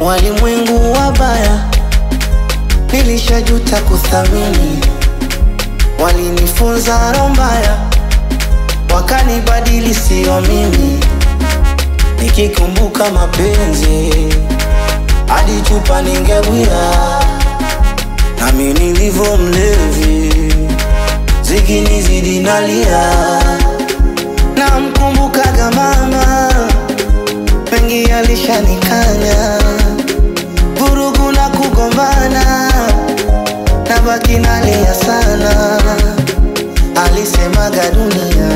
walimwengu wabaya, nilishajuta kuthamini, walinifunza roho mbaya, wakanibadili sio mimi, nikikumbuka mapenzi hadi chupa ningewia, nami nilivyo mlevi, zikinizidi nalia, namkumbukaga mama mengi alishanikanya, vurugu na kugombana, na baki nalia sana. Alisemaga dunia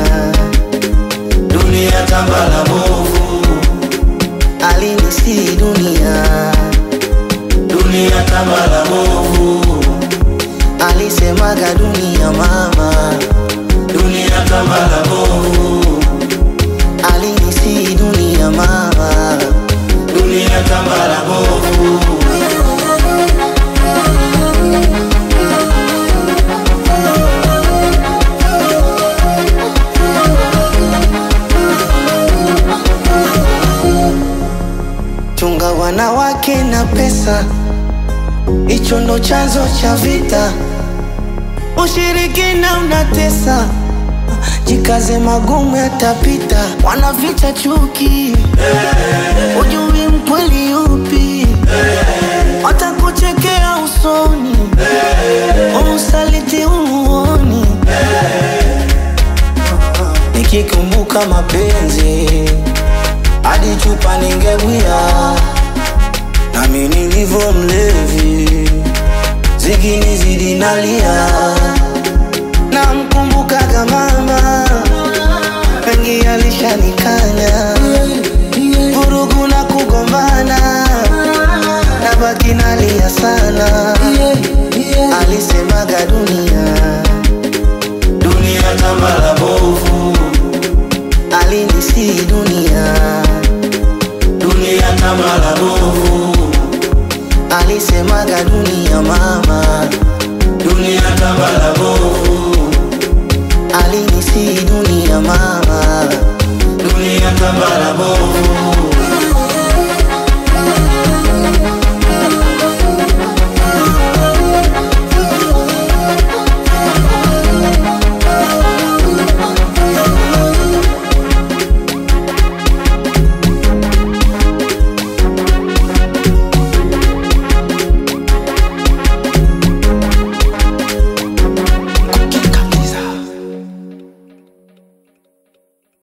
dunia tambala bovu, alinisi dunia dunia tambala bovu, alisemaga dunia mama dunia tambala bovu alinisi dunia mama dunia tambala bovu chunga wanawake na pesa hicho ndo chanzo cha vita ushirikina unatesa jikaze magumu yatapita wanaficha chuki ujui mkweli upi watakuchekea usoni usaliti umuoni nikikumbuka mapenzi hadi chupa ningewia nami nilivyo mlevi zikinizidi nalia namkumbukaga mama mengi alishanikanya vurugu na kugombana na baki nalia sana alisemaga dunia dunia tambala bovu alinisi dunia dunia tambala bovu alisemaga dunia mama dunia tambala bovu alinisi dunia mama dunia tambala bovu